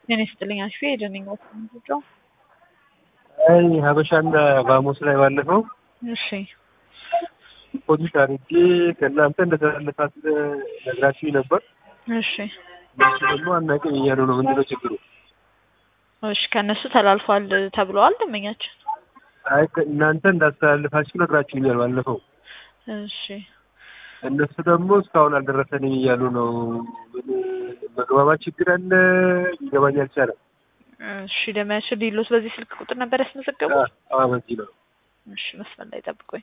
ጤና ይስጥልኝ አሽፌ የደነኝ ወጥቶ አይ ሀበሻና ባሞስ ላይ ባለፈው እሺ ፖሊስ አድርጌ ከእናንተ እንደተላለፋት ነግራችሁ ነበር። እሺ እነሱ ደግሞ አናውቅም እያሉ ነው። ምንድነው ችግሩ? እሺ ከእነሱ ተላልፏል ተብለዋል ደንበኛችን። አይ እናንተ እንዳስተላልፋችሁ ነግራችሁኛል ባለፈው። እሺ እነሱ ደግሞ እስካሁን አልደረሰንም እያሉ ነው። ምን መግባባት ችግር አለ ሊገባኝ አልቻለም። እሺ ደንበኛችን ዲሎስ በዚህ ስልክ ቁጥር ነበር ያስመዘገቡት? አዎ በዚህ ነው። እሺ መስመር ላይ ጠብቆኝ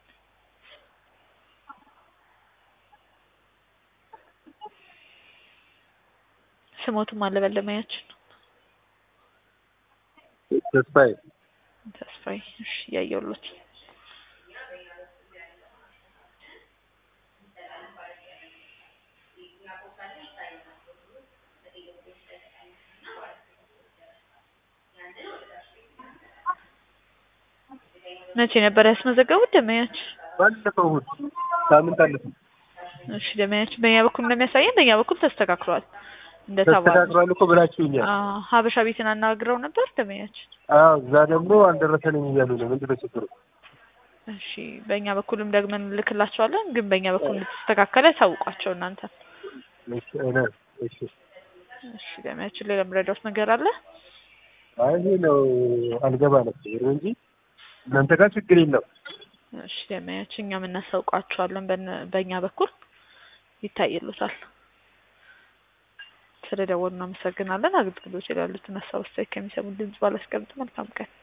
ስሞቱም አለ በለማያችን ተስፋዬ ተስፋዬ። እሺ እያየሁሎት መቼ ነበር ያስመዘገቡት ደንበኛችን? ባለፈው እሑድ ሳምንት አለፈ። እሺ ደንበኛችን በእኛ በኩል እንደሚያሳየን በእኛ በኩል ተስተካክሏል እንደተባለው። ተስተካክሏል እኮ ብላችሁኛል። አዎ ሀበሻ ቤትን አናግረው ነበር ደንበኛችን። አዎ እዛ ደግሞ አልደረሰንም እያሉ ነው። ምንድነው ችግሩ? እሺ በእኛ በኩልም ደግመን እንልክላቸዋለን፣ ግን በእኛ በኩል እንደተስተካከለ ታውቋቸው እናንተ። እሺ አይና እሺ እሺ ደንበኛችን ሌላ የምረዳውት ነገር አለ? አይ ይሄ ነው አልገባ ነበር እንጂ እናንተ ጋር ችግር የለም። እሺ ደንበኛችን እኛም እናሳውቃቸዋለን በነ- በእኛ በኩል ይታይሉታል። ስለደወሉ እናመሰግናለን። አገልግሎት ይላሉትን ሀሳብ አስተያየት ከሚሰሙን ድምጽ ባላስቀምጥ መልካም ቀን